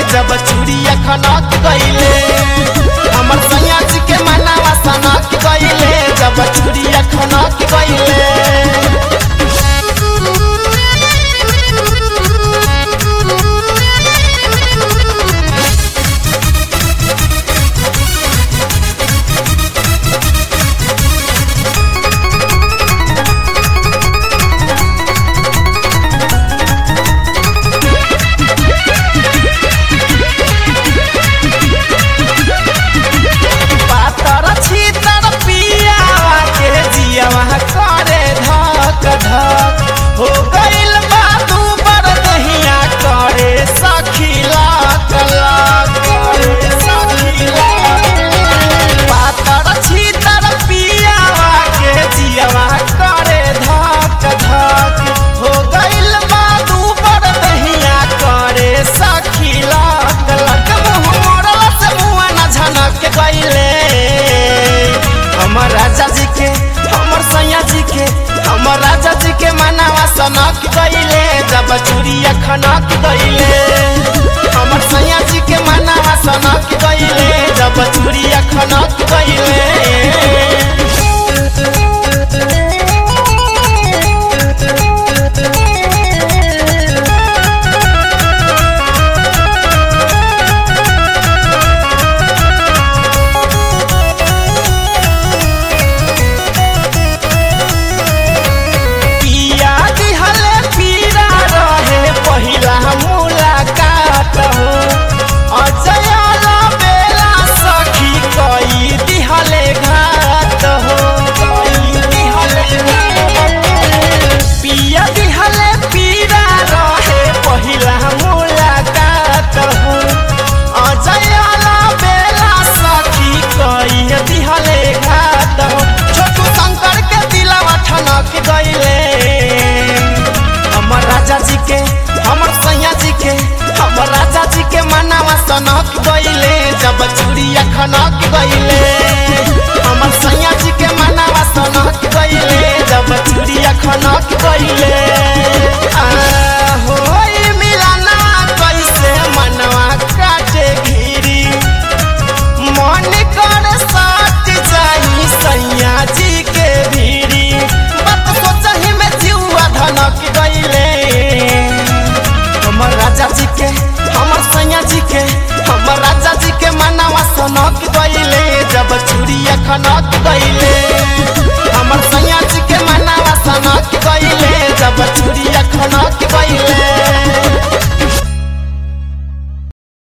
जब चूड़िया खनक गईले हमर सैया जी के मनावा सनक गईले जब चूड़िया खनक गईले पातर छीतर पियावा के जियावा करे धक धक हो गइल बा दू बर दहिया करे सखी लाक लाक करे सखी लाक पातर छीतर पियावा के जियावा करे धक धक हो गइल बा दू बर दहिया करे सखी लाक लाक मुँह मोड़ला से मुँह न झनक गइले हमर राजा जी के हमर सैया जी के हमर राजा जी के मनावा सनक गइले जब चूड़िया खनक गइले हमर सैया जी के मनावा सनक गइले जब चूड़िया खनक गइले पिया दिहले पीरा रहे पहिला मुलाकात हो अजयाला बेला सखी कई दिहले घात हो कई दिहले घात। पिया दिहले पीरा रहे पहिला मुलाकात हो अजयाला बेला सखी कई दिहले घात हो छोटू शंकर के दिलवा ठनक गइले हमर राजा जी के हमर सैया जी के हमर राजा जी के मनावा सनक गइले जब चूड़िया खनक गइले हमर सैया जी के मनावा सनक गइले जब चूड़िया खनक गइले आ होई मिलाना कैसे मनवा काटे घिरी मन कर साथ जाई सैया जी के भीड़ी बात सोचही में जीवा धनक गइले हमर राजा जी के हमर सैया जी के हमर राजा जी के मनावा सनक गइले जब चूड़िया खनक गइले हमर सैया जी के मनावा सनक गइले जब चूड़िया